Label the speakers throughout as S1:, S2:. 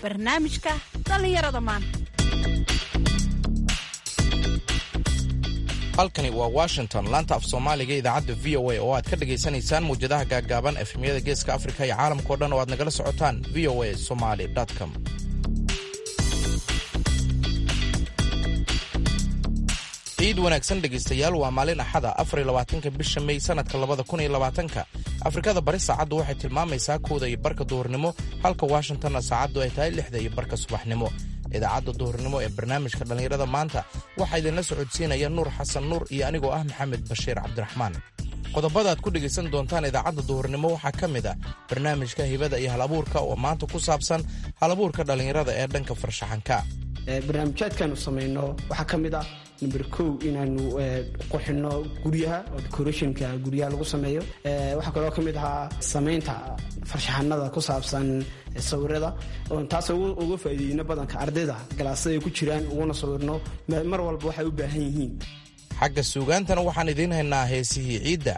S1: barnaamijka dhallinyarada maanta
S2: halkani waa washington laanta af soomaaliga idaacadda v o a oo aad ka dhagaysanaysaan mawjadaha gaaggaaban efemyada geeska afrika iyo caalamkao dhan oo aad nagala socotaan v o a somaly com ciid wanaagsan dhegaystayaal waa maalin axada afarylabaatanka bisha mey sanadka labada kun iyo labaatanka afrikada bari saacaddu waxay tilmaamaysaa kooda iyo barka duhurnimo halka washingtonna saacaddu ay tahay lixda iyo barka subaxnimo idaacadda duhurnimo ee barnaamijka dhallinyarada maanta waxaa idinla socodsiinaya nuur xasan nuur iyo anigoo ah maxamed bashiir cabdiraxmaan qodobada aad ku dhegaysan doontaan idaacadda duhurnimo waxaa ka mid ah barnaamijka hibada iyo halabuurka oo maanta ku saabsan halabuurka dhallinyarada ee dhanka farshaxanka
S3: barnaamijyaadkaanu samayno waxaa ka mid ah number kow inaanu qurxino guryaha oo decorationka guryaha lagu sameeyo waxaa kaloo ka mid ahaa samaynta farshaxanada ku saabsan sawirada taas uga faa'iideyno badanka ardayda galaasada ay ku jiraan uguna sawirno mar walba waxay u baahan yihiin
S2: xagga suugaantana waxaan idiin haynaa heesihii ciidda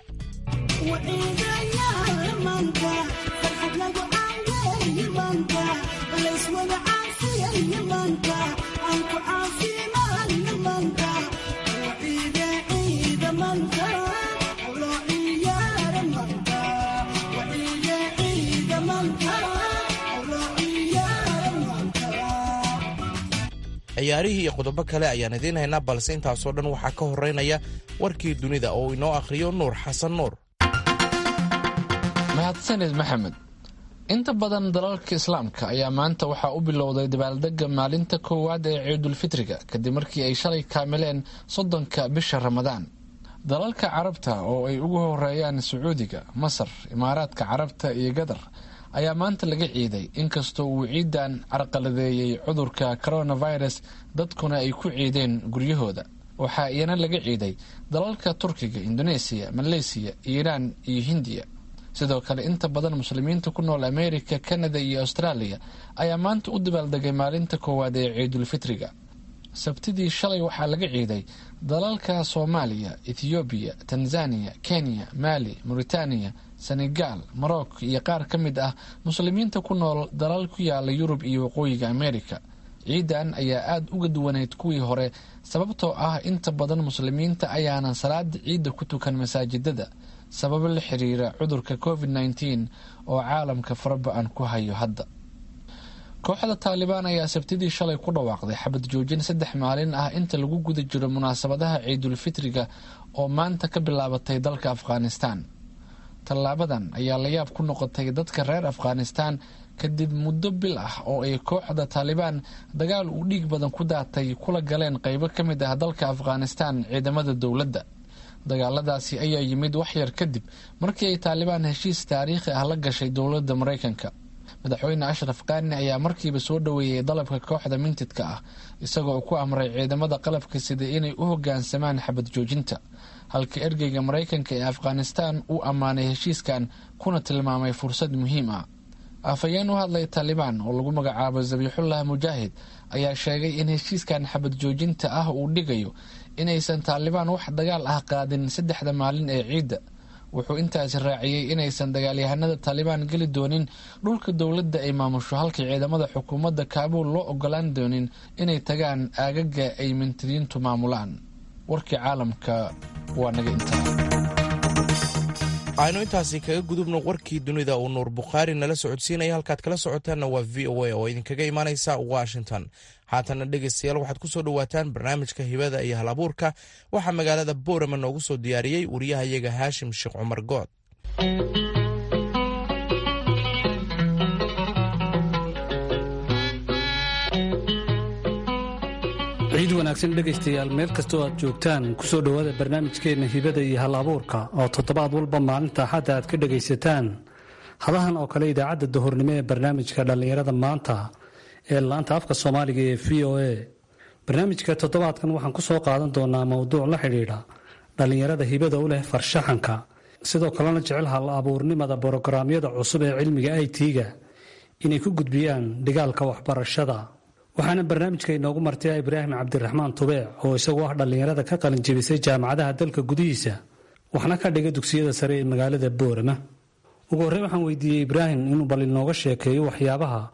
S2: ciyaarihii iyo qodobo kale ayaan idiin haynaa balse intaasoo dhan waxaa ka horeynaya warkii dunida oo inoo akhriyo nuur xasan nuur
S4: mahadsanid maxamed inta badan dalalka islaamka ayaa maanta waxaa u bilowday dabaaldega maalinta koowaad ee ciidulfitriga kadib markii ay shalay kaamileen soddonka bisha ramadaan dalalka carabta oo ay ugu horeeyaan sacuudiga masar imaaraadka carabta iyo gadar ayaa maanta laga ciiday inkastoo uu ciidan carqaladeeyey cudurka coronavirus dadkuna ay ku ciideen guryahooda waxaa iyana laga ciiday dalalka turkiga indoneesiya maleysiya iiraan iyo hindiya sidoo kale inta badan muslimiinta ku nool america kanada iyo australia ayaa maanta u dabaaldegay maalinta koowaad ee ciidulfitriga sabtidii shalay waxaa laga ciiday dalalka soomaaliya ethoobiya tanzania kenya mali mauritaniya senegal morocco iyo qaar ka mid ah muslimiinta ku nool dalal ku yaala yurub iyo waqooyiga america ciidan ayaa aada uga duwaneyd kuwii hore sababtoo ah inta badan muslimiinta ayaanan salaada ciidda ku tukan masaajidada sababo la xiriira cudurka covid nteen oo caalamka faraba-an ku hayo hadda kooxda taalibaan ayaa sabtidii shalay ku dhawaaqday xabad joojin saddex maalin ah inta lagu guda jiro munaasabadaha ciidulfitriga oo maanta ka bilaabatay dalka afghanistan tallaabadan ayaa la yaab ku noqotay dadka reer afghanistan kadib muddo bil ah oo ay kooxda taalibaan dagaal uu dhiig badan ku daatay kula galeen qeybo ka mid ah dalka afghanistan ciidamada dowladda dagaaladaasi ayaa yimid waxyar kadib markii ay taalibaan heshiis taariikhi ah la gashay dowladda maraykanka madaxweyne ashraf kaani ayaa markiiba soo dhoweeyey dalabka kooxda mintidka ah isagoo ku amray ciidamada qalabka sida inay u hogaansamaan xabad joojinta halka ergeyga maraykanka ee afghanistan uu ammaanay heshiiskan kuna tilmaamay fursad muhiim ah afhayeen u hadlay taalibaan oo lagu magacaabo zabiixullah mujaahid ayaa sheegay in heshiiskan xabad joojinta ah uu dhigayo inaysan taalibaan wax dagaal ah qaadin saddexda maalin ee ciidda wuxuu intaasi raaciyey inaysan dagaalyahanada taalibaan geli doonin dhulka dowladda ay maamusho halka ciidamada xukuumadda kaabuul loo ogolaan doonin inay tagaan aagaga ay mintidiintu maamulaan warkii caalamka waa naga intaa
S2: aynu intaasi kaga gudubno warkii dunida uu nuur bukhaari nala socodsiinaya halkaad kala socotaanna waa v o a oo idinkaga imaanaysa washington haatana dhegaystayaal waxaad ku soo dhowaataan barnaamijka hibada iyo hal abuurka waxaa magaalada boorama noogu soo diyaariyey wariyahayaga haashim sheekh cumar good
S5: ciid wanaagsan dhegaystayaal meel kastoo aad joogtaan kusoo dhowaada barnaamijkeenna hibada iyo hal abuurka oo toddobaad walba maalinta axadda aad ka dhegaysataan hadahan oo kale idaacadda dahornimo ee barnaamijka dhallinyarada maanta ee laanta afka soomaaliga ee v o a barnaamijka toddobaadkan waxaan ku soo qaadan doonaa mowduuc la xidhiidha dhallinyarada hibada u leh farshaxanka sidoo kalena jecel hal abuurnimada borograamyada cusub ee cilmiga i t-ga inay ku gudbiyaan dhigaalka waxbarashada waxaana barnaamijka inoogu martay ibraahim cabdiraxmaan tubeec oo isagu ah dhallinyarada ka qalin jebisay jaamacadaha dalka gudihiisa waxna ka dhiga dugsiyada sare ee magaalada boorama ugu horreyn waxaan weydiiyey ibraahim inuu bal inooga sheekeeyo waxyaabaha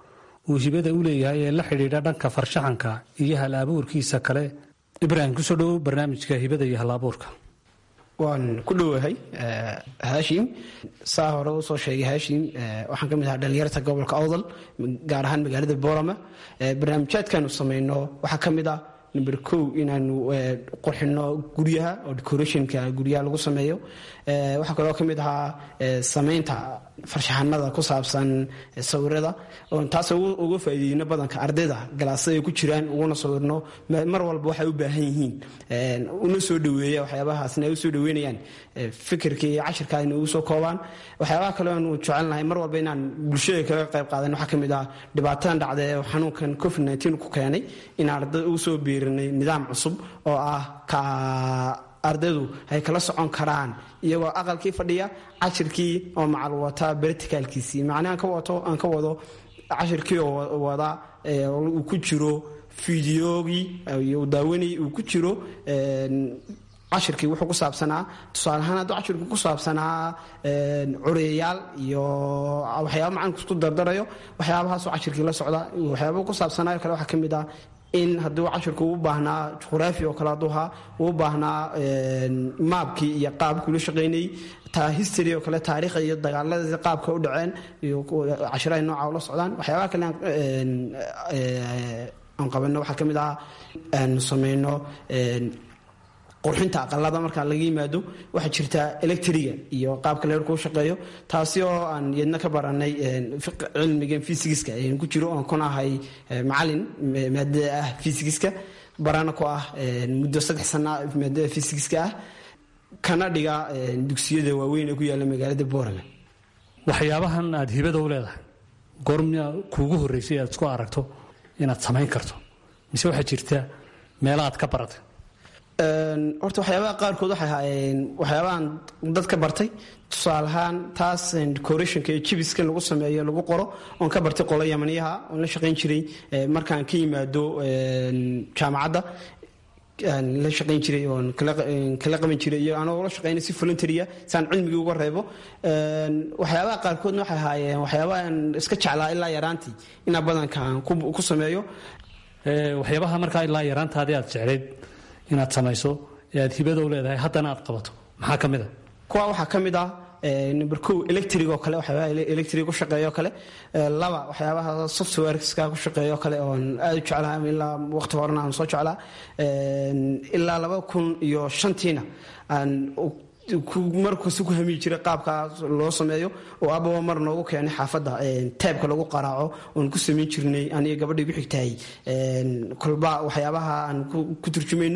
S5: uu hibada u leeyahay ee la xidhiidha dhanka farshaxanka iyo hal abuurkiisa kale ibraahim kusoo dhowow barnaamijka hibada iyo hal abuurka
S3: waan ku dhowahay haashim saa hore usoo sheegay haashim waxaan ka mid ahaa dhalinyarta gobolka awdal gaar ahaan magaalada boorama barnaamijyaadkaanu samayno waxaa ka mid ah number kow inaanu qurxino guryaha oo decorationka guryaha lagu sameeyo waxaa kaloo ka mid ahaa samaynta farshaxanada ku saabsan sawirada taas uga faa'iideyno badanka ardayda galaasada ay ku jiraan uguna sawirno mar walba waxay u baahan yihiin una soo dhaweeya waxyaabahaasna ay u soo dhaweynayaan fikirka iyo cashirka ayna ugu soo koobaan waxyaabaha kale aanu jecelnahay mar walba inaan bulshada kaga qayb qaadan waxaa ka mid ah dhibaatadan dhacda ee xanuunkan covid nteen ku keenay inaan ardayda ugu soo biirinay nidaam cusub oo ah ka ardaydu ay kala socon karaan iyagoo aqalkii fadhiya cashirkii oo macal wata berticalkiisii macnaa aan ka wado cashirkii oo wada uu ku jiro fideogii daawanay uu ku jiro cashirkii wuxuu ku saabsanaa tusaale ahaan hadduu cashirku ku saabsanaa cureyayaal iyo waxyaaba macalinka isku dardarayo waxyaabahaasoo cashirkii la socda waxyaaba ku saabsanaayo kale waxaa ka mid ah in hadduu cashirku u baahnaa juqraafi oo kale hadduu ahaa uu baahnaa maabkii iyo qaabkii ula shaqaynayay taa history oo kale taariikha iyo dagaaladii qaabka u dhaceen iyo cashiraha nooca ula socdaan waxyaabaha kale aan qabano waxaa ka mid ah aanu samayno qurxinta aqalada marka laga yimaado waxaa jirta electriga iyo qaabka leerku shaqeeyo taasi oo aan yadna ka baranay cilmigan fysigiska ku jiro oon kun ahay macalin maadada ah fysigiska barana ku ah muddo saddex sana maadada fysigiska ah kana dhiga dugsiyada waaweyn ee ku yaalla magaalada boorame
S5: waxyaabahan aad hibada u leedahay goormia kuugu horreysay aad isku aragto inaad samayn karto mise waxaa jirta meela aad ka baratay
S3: horta waxyaabaha qaarkood waxay ahaayeen waxyaabahan dad ka bartay tusaale ahaan taas decorationka iyo jibiska lagu sameeyo lagu qoro oon ka bartay qolo yamaniyaha oon la shaqayn jiray markaan ka yimaado jaamacadda la shaqayn jiray oon kala qaban jiray iyo anagoo la shaqaynay si voluntarya saan cilmigii uga reebo waxyaabaha qaarkoodna waxay ahaayeen waxyaabahan iska jeclaa ilaa yaraantii inaa badankaan ku sameeyo
S5: waxyaabaha markaa ilaa yaraantaadii aad jeclayd inaad samayso ee aad hibada u leedahay haddana aad qabato maxaa ka mid a
S3: kuwa waxaa ka mid ah number kow electric oo kale waxyaabaha electric ku shaqeeyo kale laba waxyaabaha softwareska ku shaqeeyo kale oon aad u jeclaha ilaa waqti horena aan soo jeclaa ilaa laba kun iyo shantiina aan markasta ku hamiyi jiray qaabkaas loo sameeyo oo ababa mar noogu keenay xaafadda taabka lagu qaraaco oon ku samayn jirnay aniga gabadhii gu xigtahay kolba waxyaabaha aan ku turjumayno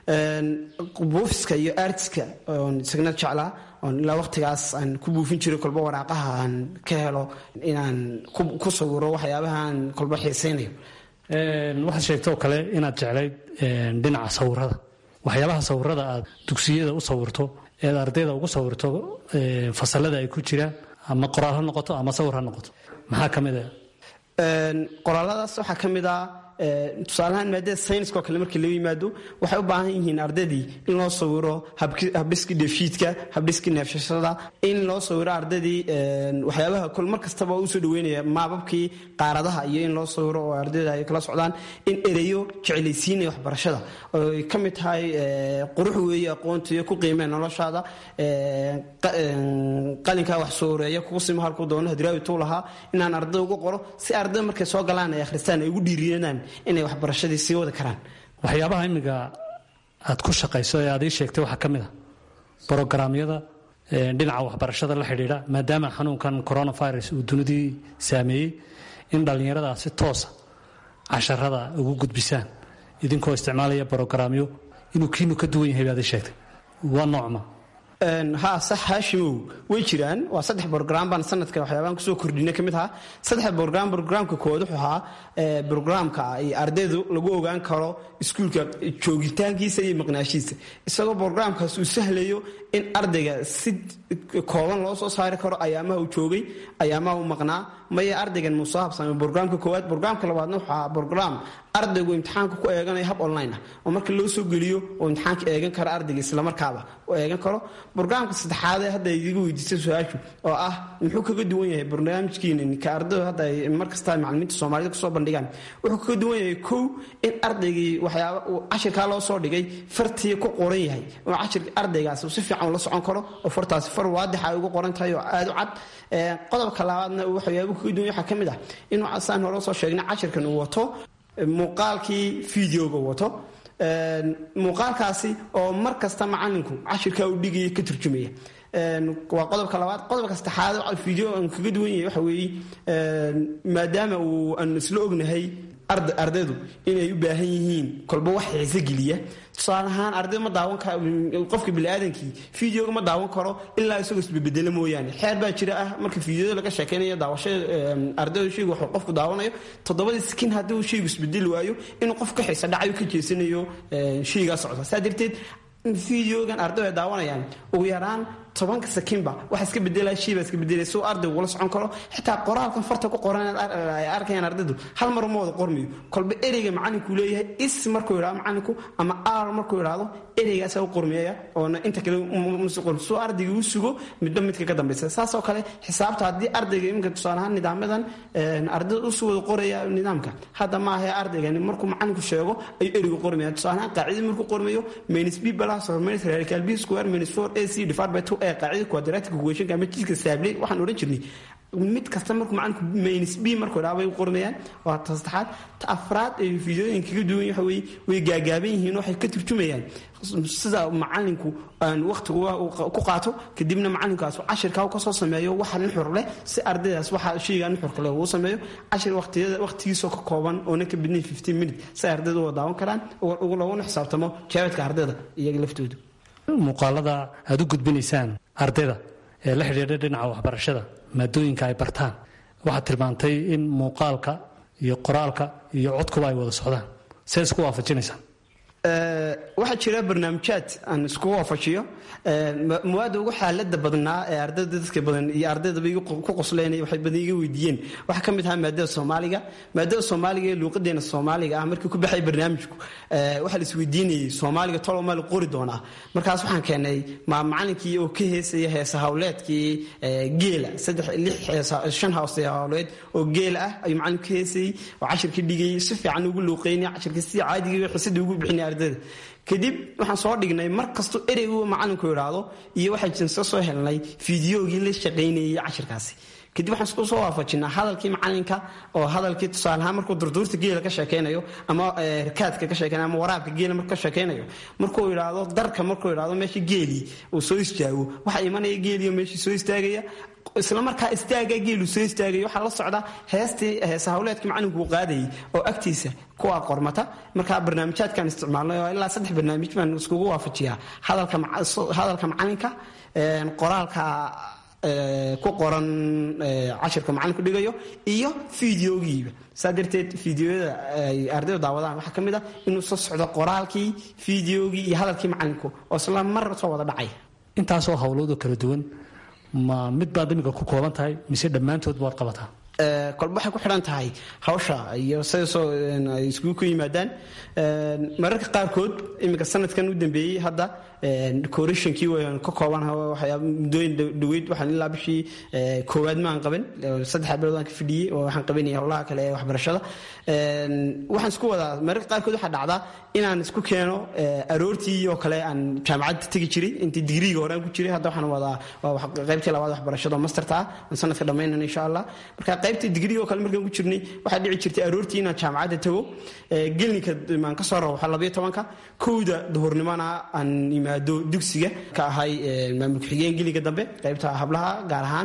S3: buufiska iyo artiska oon isagna jeclaa oon ilaa waqtigaas aan ku buufin jiray kolba waraaqaha aan ka helo inaan ku sawiro waxyaabaha aan kolba xiisaynayo
S5: waxaad sheegtoo kale inaad jeclayd dhinaca sawirada waxyaabaha sawirada aad dugsiyada u sawirto eed ardayda ugu sawirto fasalada ay ku jiraan ama qoraal ha noqoto ama sawir ha noqoto maxaa ka mid a
S3: qoraaladaas waxaa ka mid ah tusaalahaan maadada sayniska oo kale markii laga yimaado waxay u baahan yihiin ardaydii in loo sawiro habdhiskii dheefshiidka habdhiskii neefshashada in loo sawiro ardaydii waxyaabaha kol mar kastaba usoo dhaweynaya maababkii qaaradaha iyo in loo sawiro oo ardayda ay kala socdaan in ereyo jeclaysiinaya waxbarashada oy ka mid tahay qurux weeye aqoonta iyo ku qiimee noloshaada qalinkaa wax sooreeya kugu simo halkuu doono hadraawituu lahaa inaan arday ugu qoro si arday markay soo galaan ay akhristaan ay ugu dhiiriyanaan inay waxbarashadii sii wadi karaan
S5: waxyaabaha imiga aad ku shaqayso ee aad ii sheegtay waxaa ka mid a brogaraamyada dhinaca waxbarashada la xidhiidha maadaama xanuunkan coronavirus uu dunidii saameeyey in dhallinyarada si toosa casharada ugu gudbisaan idinkoo isticmaalaya brogaraamyo inuu kiinu ka duwan yahay baad ii sheegtay waa noocma
S3: ha sax haashimow way jiraan waa saddex brogram baan sanadka waxyaabaan kusoo kordhina ka mid ahaa saddex brogram brograamka koowaad wuxuu ahaa brograamka ardaydu lagu ogaan karo iskuulka joogitaankiisa iyo maqnaashiisa isagoo brograamkaas uu sahlayo in ardayga si kooban loo soo saari karo ayaamaha uu joogay ayaamaha uu maqnaa maya ardaygan muu soo habsamay brograamka koowaad brograamka labaadna wuxuu ahaa brogram ardaygu imtixaanka ku eeganayo hab online ah oo marka loo soo geliyo oo imtixaanka eegan karo ardayga islamarkaaba oo eegan karo brograamka saddexaad ee hadda idiga weydiisay su-aashu oo ah muxuu kaga duwan yahay barnaamijkiina ka ardaydu hadda ay markasta macalimiinta soomaalida kusoo bandhigaan wuxuu kaga duwan yahay kow in ardaygii waxyaaba uu cashirkaa loo soo dhigay fartii ku qoran yahay oo cashirka ardaygaas si fiican ula socon karo oo fartaasi far waadixa ay ugu qoran tahay oo aada u cad qodobka labaadna waxyaaba kaga duwan waxaa ka mid ah inuu saan hore usoo sheegnay cashirkan uu wato muuqaalkii videoga wato muuqaalkaasi oo mar kasta macalinku cashirkaa u dhigaya ka turjumaya waa qodobka labaad qodobka saddexaad video aan kaga duwan yahay waxa weeye maadaama uu aan isla ognahay ardaydu inay u baahan yihiin kolba wax xiise geliya tusaale ahaan arday ma daawan karo qofka biniaadankii videoga ma daawan karo ilaa isagoo isbebedelo mooyaane xeer baa jira ah marka videoda laga sheekeynayo daawashada ardayda shaygu waxuu qofku daawanayo toddobadii skin haddii uu shaygu isbedeli waayo inuu qof ka xiisa dhacayo ka jeesanayo shaygaa socda saa darteed videogan ardaydu ay daawanayaan ugu yaraan tobanka sakinba waxa iska bedelaya shiibaa iska bedelaya si uu ardaygu ula socon karo xitaa qoraalkan farta ku qoran ay arkayaan ardaydu hal mar uma wada qormayo kolba ereyga macalinku leeyahay is markuu yidhahdo macalinku ama ar markuu yidhahdo ereygaasa u qormeeya oona inta kale musi qormi suu ardayga u sugo midba midka ka dambaysa saasoo kale xisaabta haddii ardayga iminka tusaale ahaan nidaamadan ardayda usu wada qoraya nidaamka hadda maaha ardaygani markuu macalinku sheego ayuu ereygu qormaya tusaale ahaan qaacidii markuu qormayo minus b plus or minus radical b square minus 4 ac divided by 2 ee qaacidada quadratic equationka ama jidka saabley waxaan odhan jirnay mid kasta markuu macalinku minus b markuu idhaha bay u qormayaan waa ta saddexaad ta afraad ee fiidooyin kaga duwan waxa weeye way gaagaaban yihiin waxay ka turjumayaan sida macalinku aan waqtiga ku qaato kadibna macalinkaas cashirkaa ka soo sameeyo waxa nuxur leh si ardaydaas waxa shayga nuxurka leh uu sameeyo cashir waqtiyada waqtigiisoo ka kooban oona ka badnayn 15 minute si ardaydu u daawan karaan ugu laguna xisaabtamo jawaabka ardayda iyaga laftooda
S5: muuqaalada aad u gudbinaysaan ardayda ee la xidhiidha dhinaca waxbarashada maadooyinka ay bartaan waxaad tilmaantay in muuqaalka iyo qoraalka iyo codkuba ay wada socdaan see isku waafajinaysaan
S3: waxaa jira barnaamijyaad aan isku waafajiyo muwaada ugu xaalada badnaa ee ardayda dadka badan iyo ardaydaba ku qosleen waxay badan iga weydiiyeen waxaa ka mid ahaa maadada soomaaliga maadada soomaaliga ee luuqadeena soomaaliga ah markii ku baxay barnaamijku waxaa la isweydiinayay soomaaliga tolo maa la qori doonaa markaas waxaan keenay macalinkii oo ka heesaya heesa hawleedkii geela saddex lix shan hawse hawleed oo geela ah ayuu macalinku ka heesayey oo cashirka dhigayay si fiican ugu luuqeynay cashirka si caadigii xisadii ugu bixinay ardayda kadib waxaan soo dhignay mar kastoo ereygu macalinku idhaahdo iyo waxaan jinsa soo helnay fideogii la shaqaynayay cashirkaasi kadib waxaan isku soo waafajinaa hadalkii macalinka oo hadalkii tusaaleahaan markuu durduurta geela ka sheekaynayo ama rakaadka ka sheekaynayo ama waraabka geela markuu ka sheekaynayo markuu idhaahdo darka markuu idhaahdo meesha geelii uu soo istaago waxaa imanaya geeliyo meeshii soo istaagaya isla markaa istaaga geelu soo istaagay waxaa la socda heestii heesa hawleedkii macalinku uu qaadayay oo agtiisa kuwa qormata markaa barnaamijyaadkan isticmaalnay oo ilaa saddex barnaamij baan iskugu waafajiyaa hadalka macalinka qoraalka ku qoran cashirka macalinku dhigayo iyo fideogiiba saa darteed fideoyada ay ardaydu daawadaan waxaa ka mid ah inuu soo socdo qoraalkii fideogii iyo hadalkii macalinku oo isla mar soo wada dhacay
S5: intaasoo howloodoo kala duwan ma mid baad imika ku kooban tahay mise dhammaantood baad qabataa
S3: kolba waxay ku xidhan tahay hawsha iyo sidasoo ay iskugu ku yimaadaan mararka qaarkood iminka sanadkan u dambeeyey hadda decorationkii waan ka kooban waxyaaba muddooyin dhaweyd waxaan ilaa bishii koowaad maan qaban saddex bilood waan ka fidhiyey oo waxaan qabanayay howlaha kale ee waxbarashada waxaan isku wadaa mararka qaarkood waxaa dhacdaa inaan isku keeno aroortii oo kale aan jaamacadda tegi jiray intii digriiga hore aan ku jiray hadda waxaan wadaa waa qaybtii labaad waxbarashada oo masterta ah aan sanadka dhammaynana insha allah marka qaybtii digriiga oo kale markaan ku jirnay waxaa dhici jirtay aroortii inaan jaamacadda tago gelninka maan ka soo rawaxo labayo tobanka kowda duhurnimona aan yimaado dugsiga ka ahay maamul ku-xigeen geliga dambe qaybta hablaha gaar ahaan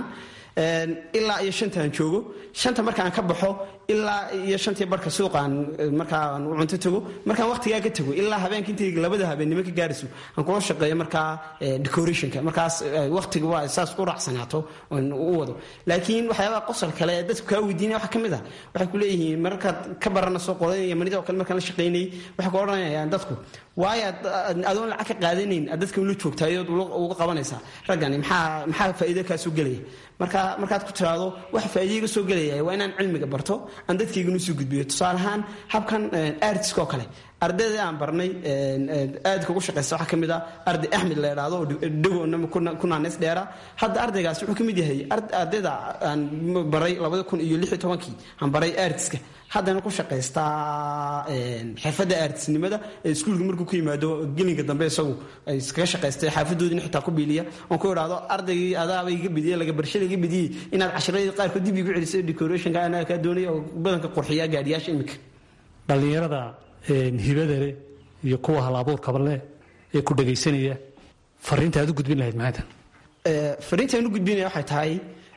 S3: ilaa iyo shantaan joogo shanta markaan ka baxo ilaa iyo shantii barka suuqaan markaan u cunto tago markaan waqtigaa ka tago ilaa habeenka intay labada habeennimo ka gaarayso aan kula shaqeeyo markaa decorationka markaas waqtiga waa saas u raacsanaato u wado laakiin waxyaabaha qosol kale ee dadku kaa weydiinaya waxaa ka mid ah waxay ku leeyihiin markaad ka barana soo qodanaya manida oo kale markaan la shaqaynayay waxay ku odhanayaan dadku waayo adoon lacag ka qaadanayn aad dadka ula joogtaayood uga qabanaysaa raggani maxaa maxaa faa'iido kaa soo gelaya marka markaad ku tiraahdo waxa faa'iido iga soo gelaya waa inaan cilmiga barto aan dadkaygana usoo gudbiyo tusaale ahaan habkan artiska oo kale ardayda aan barnay aadka ugu shaqaysta waxaa ka mid ah arday axmed la idhaahdo oo dhagoona ku naaneys dheera hadda ardaygaas wuxuu ka mid yahay ardayda aan baray labada kun iyo lix iyo tobankii aan baray artiska haddana ku shaqaystaa xirfadda artisnimada ee iskuulka markuu ku yimaado gelinka dambe isagu ay iskaga shaqaystay xaafadoodina xitaa ku biiliya oon ku idhaahdo ardaygii adaaba iga bidiyey laga barshada iga bidiyey inaad cashiradii qaarkood dib igu celisay decorationka anaa kaa doonaya oo badanka qurxiya gaadhiyaasha imika
S5: dhallinyarada hibada leh iyo kuwa hal abuurkaba leh ee ku dhagaysanaya fariinta aad u gudbin lahayd maxay tahay
S3: fariintaan u gudbinaya waxay tahay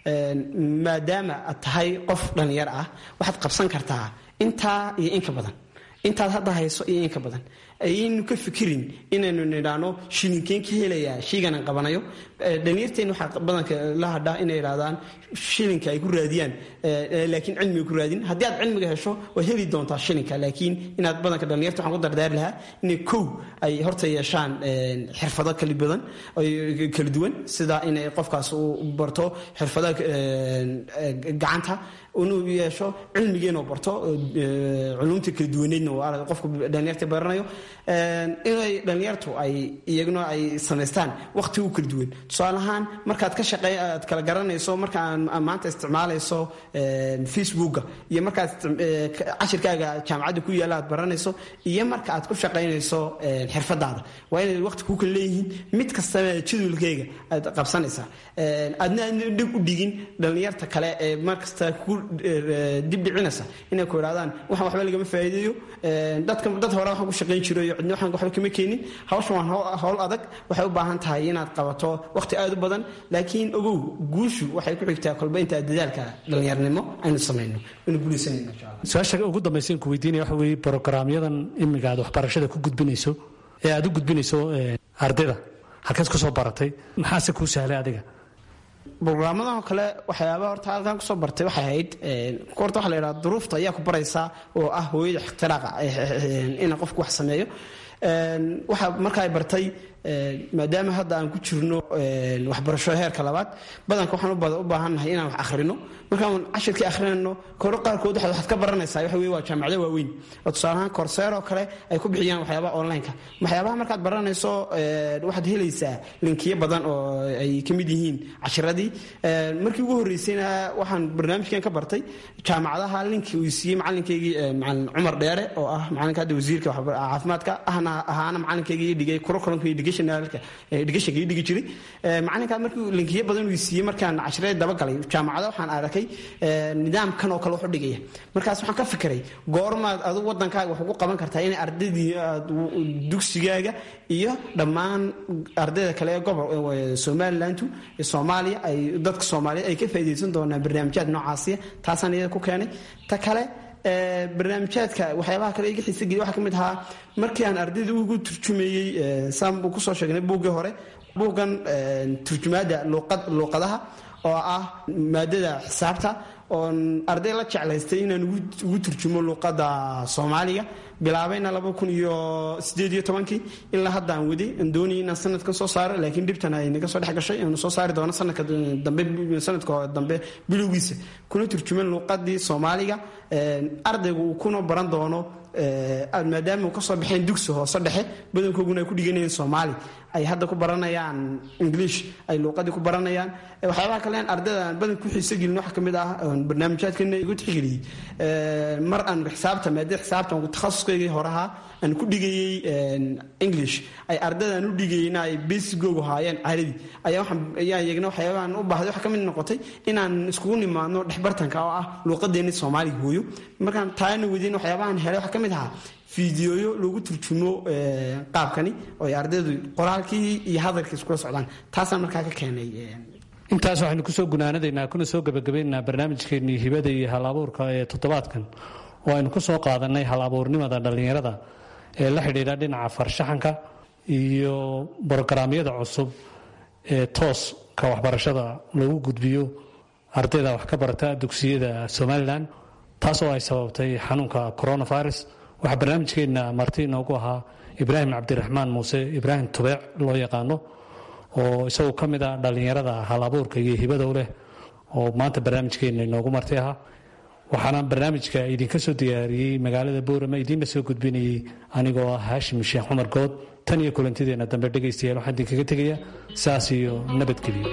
S3: maadaama aad tahay qof dhallinyar ah waxaad qabsan kartaa intaa iyo inka badan intaad hadda hayso iyo inka badan ayaynu ka fikirin inaynu nidhaano shilinkeen ka helayaa shayganan qabanayo dhalinyarteen waxaa badanka la hadhaa inay idhahdaan shilinka ay ku raadiyaan laakiin cilmiga ku raadin haddii aad cilmiga hesho waad heli doontaa shilinka laakiin inaad badanka dhalinyarta waxaan ku dardaari lahaa inay kow ay horta yeeshaan xirfado kala badan kala duwan sida inay qofkaas uu barto xirfadaha gacanta inuu yeesho cilmigeenu barto culumta kala duwaneedna qofka dhalinyarta baranayo inay dhalinyartu ay iyaguna ay samaystaan waqti u kala duwan tusaale ahaan markaad ka shaqey aad kala garanayso marka maanta isticmaalayso facebooka iyo markaad cashirkaaga jaamacadda ku yaalla aad baranayso iyo marka aad ku shaqaynayso xirfadaada waa inay waqti ku kala leeyihiin mid kastana jadwalkeyga aad qabsanaysaa aadna aadna dhib u dhigin dhalinyarta kale ee markasta ku dib dhicinaysa inay ku idhahdaan waxaan waxba lagama faa'iideeyo dadka dad hore waxaan ku shaqayn jiro iyo cidna waxaan waxba kama keenin hawshan waa hawl adag waxay u baahan tahay inaad qabato waqti aad u badan laakiin ogow guushu waxay ku xigtaa kolba intaa dadaalka dhallinyarnimo aynu samayno aynu guulaysanayno insha allah
S5: su-aasha ugu dambaysa in ku weydiinaya waxa weeye brogaraamyadan imiga aad waxbarashada ku gudbinayso ee aad u gudbinayso ardayda halkeed kusoo baratay maxaase kuu sahlay adiga
S3: brograamadan kale waxyaabaa horta halkan kusoo bartay waxay ahayd horta waxa la yidhaha duruufta ayaa ku baraysaa oo ah hooyada ikhtiraaqa ina qofku wax sameeyo waxa marka ay bartay maadaama hadda aan ku jirno waxbarasho heerka labaad badanka waxaan u baahannahay inaan wax akhrino markaan cashirkii akhrinayno koro qaarkood waxaad ka baranaysaa waxa weye waa jaamacado waaweyn oo tusaalahaan korseer oo kale ay ku bixiyaan waxyaabaha online-ka waxyaabaha markaad baranayso waxaad helaysaa linkiyo badan oo ay ka mid yihiin cashiradii markii ugu horreysayna waxaan barnaamijkan ka bartay jaamacadaha linki uu siiyey macalinkaygii macalin cumar dheere oo ah macalinka hadda wasiirka caafimaadka ahna ahaana macalinkaygii dhigay curriculumka educationalka educationka dhigi jiray macalinkaa markii linkiyo badan uu siiyey markaan cashiradii dabagalay jaamacada waxaan arkay nidaamkan oo kale wax u dhigaya markaas waxaan ka fikiray goormaad adigu wadankaaga wax ugu qaban kartaa inay ardaydii dugsigaaga iyo dhammaan ardayda kale ee gobol somalilandu soomaaliya ay dadka soomaaliyeed ay ka faa'iidaysan doonaan barnaamijyaad noocaasiya taasaan iyada ku keenay ta kale barnaamijyaadka waxyaabaha kale iga xiisa geliya waxaa ka mid ahaa markii aan ardayda ugu turjumeeyey saan buu kusoo sheegnay buuggii hore buuggan turjumaadda luuqadaha oo ah maadada xisaabta oon arday la jeclaystay inaan ugu turjumo luuqadda soomaaliga bilaabayna laba kun iyo sideed iyo tobankii ilaa hadda aan waday aan doonayay inaan sanadkan soo saaro laakiin dhibtan ay naga soo dhex gashay aanu soo saari doono sanadka dambe sanadka dambe bilowgiisa kuna turjuman luuqadii soomaaliga ardaygu uu kuna baran doono maadaama uu kasoo baxeen dugsi hoose dhexe badankooguna ay ku dhiganayeen soomaali ay hadda ku baranayaan english ay luuqadii ku baranayaan waxyaabaha kale ardayda aan badan ku xiiso gelin waxa kamid ah barnaamijyaadkana igu tixgeliyey mar aan xisaabta maadada xisaabta takhasuskaygii horaha aan ku dhigayey english ay ardaydan u dhigayeyna ay besigoogu haayeen carabi ayaa waxaan ayaa iyagna waxyaabahan u baahday waxa ka mid noqotay inaan iskugu nimaadno dhexbartanka oo ah luuqadeenni soomaaliga hooyo markaan taana wadayn waxyaabahan helay waxaa ka mid ahaa fideoyo lagu turjumo qaabkani oo ay ardaydu qoraalkii iyo hadalkii iskula socdaan taasaan markaa ka keenay
S5: intaas waxaynu kusoo gunaanadaynaa kuna soo gebagabaynaynaa barnaamijkeennii hibada iyo hal abuurka ee toddobaadkan oo aynu ku soo qaadanay hal abuurnimada dhallinyarada ee la xidhiidha dhinaca farshaxanka iyo brogaraamyada cusub ee tooska waxbarashada lagu gudbiyo ardayda wax ka barata dugsiyada somalilan taas oo ay sababtay xanuunka coronavirus waxaa barnaamijkeenna marti inoogu ahaa ibraahim cabdiraxmaan muuse ibraahim tubeec loo yaqaano oo isaguo ka mid ah dhallinyarada hal abuurka iyo hibadow leh oo maanta barnaamijkeenna inoogu marti ahaa waxaana barnaamijka idinka soo diyaariyey magaalada boorama idiinla soo gudbinayay anigoo ah haashim sheekh cumar good tan iyo kulantideena dambe dhegaystayaal waxaan idinkaga tegaya saas iyo nabadgelyo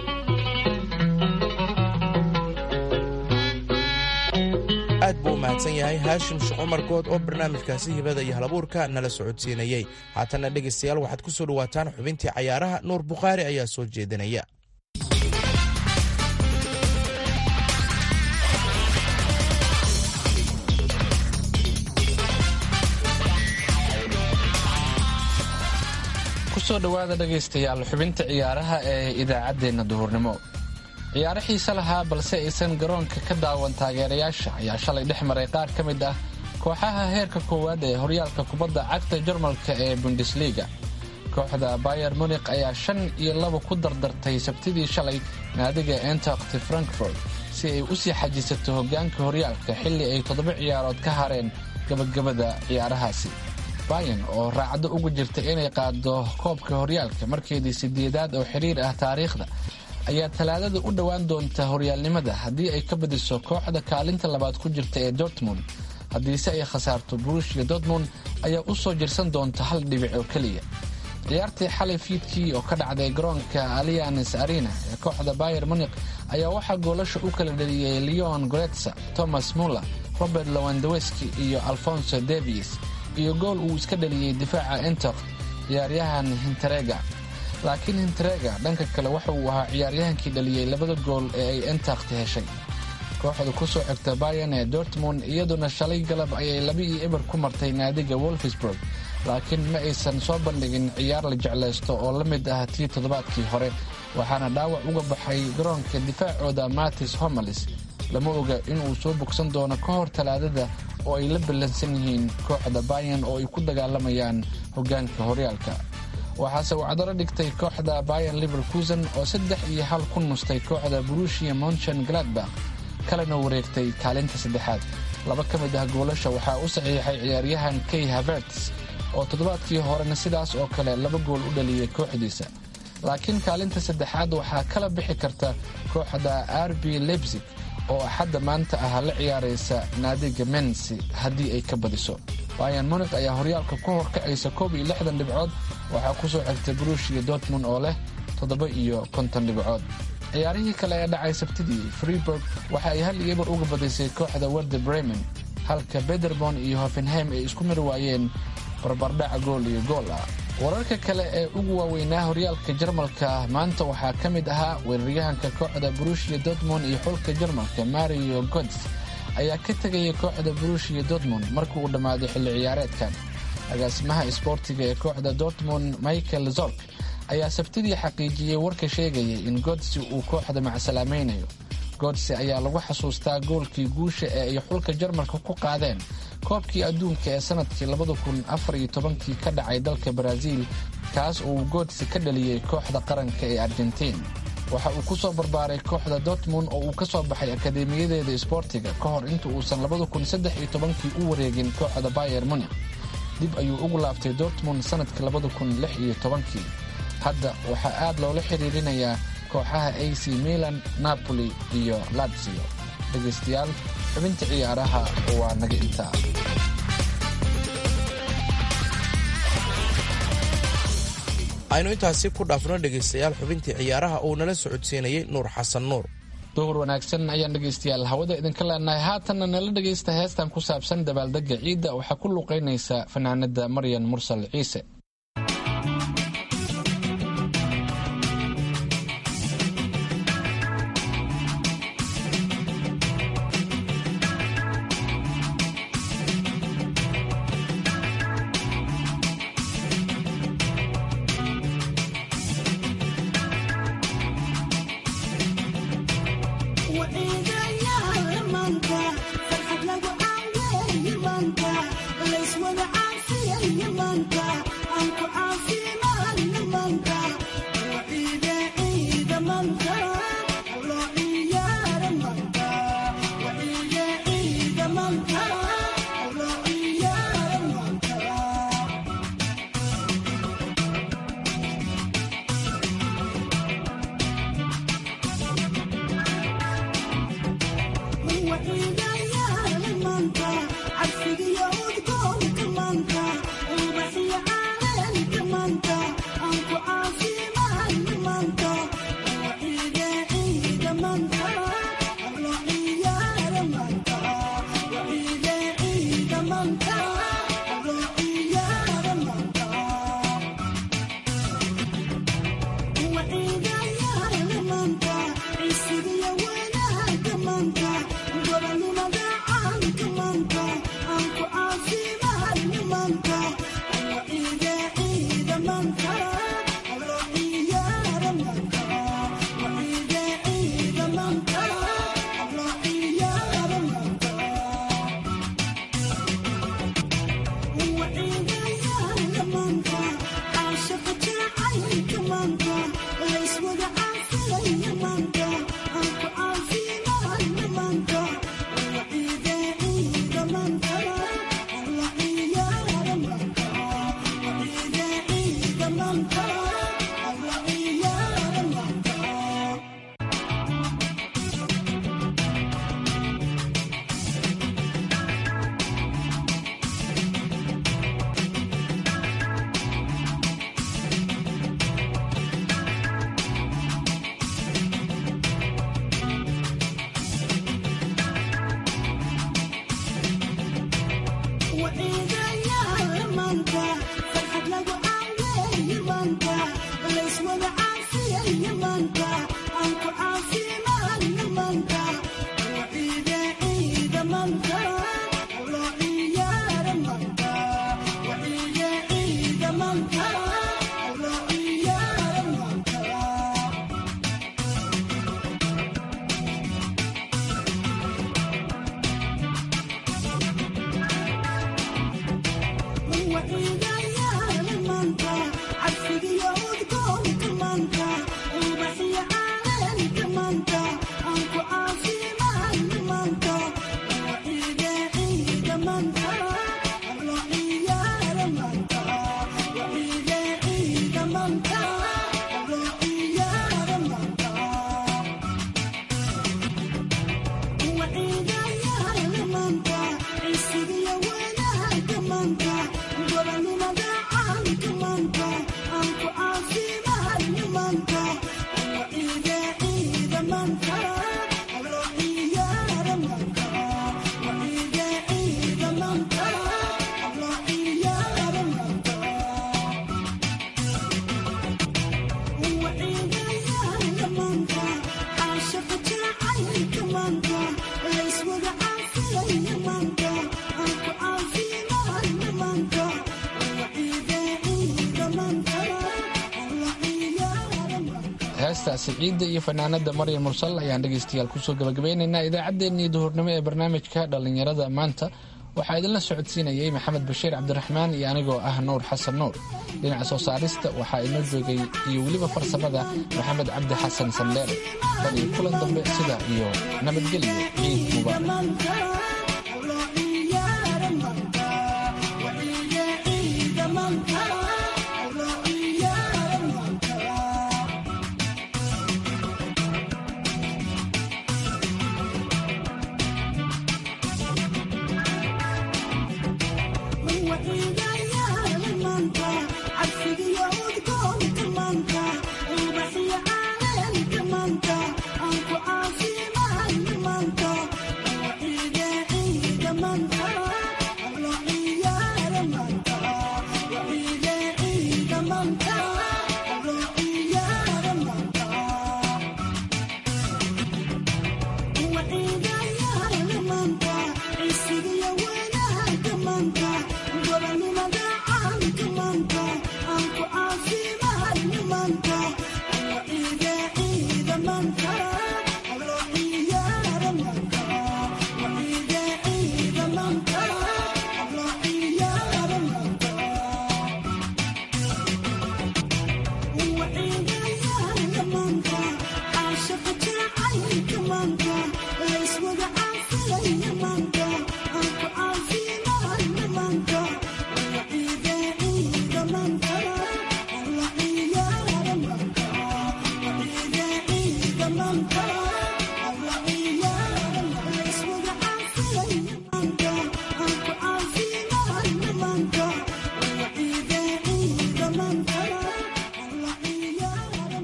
S2: aad buu u mahadsan yahay haashim sheekh cumar good oo barnaamijkaasi hibada iyo halabuurka nala socodsiinayey haatanna dhegaystayaal waxaad ku soo dhowaataan xubintii cayaaraha nuur bukhaari ayaa soo jeedinaya
S4: kusoo dhowaada dhegaystayaal xubinta ciyaaraha ee idaacaddeenna duhurnimo ciyaaro xiise lahaa balse aysan garoonka ka daawan taageerayaasha ayaa shalay dhex maray qaar ka mid ah kooxaha heerka koowaad ee horyaalka kubadda cagta jarmalka ee bundesliga kooxda bayer munikh ayaa shan iyo laba ku dardartay sabtidii shalay naadiga entakti frankfort si ay u sii xajisato hoggaanka horyaalka xilli ay toddoba ciyaarood ka hareen gabagabada ciyaarahaasi bayan oo raacdo ugu jirta inay qaado koobka horyaalka markeedii sideedaad oo xiriir ah taariikhda ayaa talaadada u dhowaan doonta horyaalnimada haddii ay ka badiso kooxda kaalinta labaad ku jirta ee dortmund haddiise ay khasaarto burushia dortmund ayaa u soo jirsan doonta hal dhibic oo keliya ciyaartii xalay fiidkii oo ka dhacday garoonka alianes arena ee kooxda bayer munik ayaa waxaa goolasha u kala dheliyey leon goretsa thomas muller robert lowandaweski iyo alfonso davies iyo gool uu iska dhaliyey difaaca entok ciyaaryahan hinterega laakiin hinterega dhanka kale waxa uu ahaa ciyaaryahankii dhaliyey labada gool ee ay entakti heshay kooxda ku soo xigta bayan ee dortmund iyaduna shalay galab ayay laba iyo eber ku martay naadiga wolfsburg laakiin ma aysan soo bandhigin ciyaar la jeclaysto oo la mid ah tii toddobaadkii hore waxaana dhaawac uga baxay garoonka difaacooda matis homalis lama oga inuu soo bogsan doono ka hor talaadada oo ay la ballansan yihiin kooxda bayan oo ay ku dagaalamayaan hoggaanka horyaalka waxaase uu cadaro dhigtay kooxda bayan liverkusen oo saddex iyo hal ku nustay kooxda burushia monchen gladbach kalena wareegtay kaalinta saddexaad laba ka mid ah goolasha waxaa u saxiixay ciyaaryahan kay haverts oo toddobaadkii horena sidaas oo kale laba gool u dhaliyey kooxdiisa laakiin kaalinta saddexaad waxaa kala bixi karta kooxda rb lebsig oo axadda maanta ah la ciyaaraysa naadiga mensi haddii ay ka badiso bayan munik ayaa horyaalka ku horkacaysa koob iyo lixdan dhibcood waxaa ku soo xigtay burushia dortmund oo leh toddoba iyo konton dhibcood ciyaarihii kale ee dhacay sabtidii freeburg waxa ay hal iyo ebar uga badisay kooxda werder bremen halka bederbon iyo hoffenheim ay isku mari waayeen barbardhaca gool iyo gool ah wararka kale ee ugu waaweynaa horyaalka jarmalka maanta waxaa ka mid ahaa weeraryahanka kooxda burushia dortmund iyo xulka jarmalka mario gods ayaa ka tegaya kooxda burushia dortmund markii uu dhammaaday xilli ciyaareedkan agaasimaha isboortiga ee kooxda dortmund michael zork ayaa sabtidii xaqiijiyey warka sheegaya in godsi uu kooxda macsalaamaynayo godsi ayaa lagu xasuustaa goolkii guusha ee ay xulka jarmalka ku qaadeen koobkii adduunka ee sanadkii labadakunafaryotobankii ka dhacay dalka baraaziil kaas uu godsi ka dhaliyey kooxda qaranka ee argentiin waxa uu ku soo barbaaray kooxda dortmund oo uu ka soo baxay akadeemiyadeeda isboortiga ka hor inta uusan labadakunsaddexyotobankii u wareegin kooxda bayer munik dib ayuu ugu laabtay dortmund sanadkii labadakunlixiyotobankii hadda waxaa aad loola xiriirinayaa kooxaha ac milan napoli iyo latsio dhegaystayaal xubinta ciyaaraha waa naga intaa
S2: aynu intaasi ku dhaafno dhegaystayaal xubintii ciyaaraha uu nala socodsiinayey nuur xasan nuur
S4: duhur wanaagsan ayaan dhegaystayaal hawada idinka leenahay haatanna nala dhegaysta heestan ku saabsan dabaaldega ciidda waxaa ku luuqaynaysa fanaanada maryan mursal ciise
S6: فرحة لو عاوي يمانكا ليس ولا عارفين يمانكا
S4: heestaasi ciidda iyo fanaanada maryam mursal ayaan dhegaystayaal kusoo gabagabaynaynaa idaacaddeenii duhurnimo ee barnaamijka dhallinyarada maanta waxaa idinla socodsiinayay maxamed bashiir cabdiraxmaan iyo anigoo ah nuur xasan nuur dhinaca soo saarista waxaa inoo joogay iyo weliba farsamada maxamed cabdi xasan sandheere tan iyo kulan dambe sida iyo nabadgelyo ciid mubaarak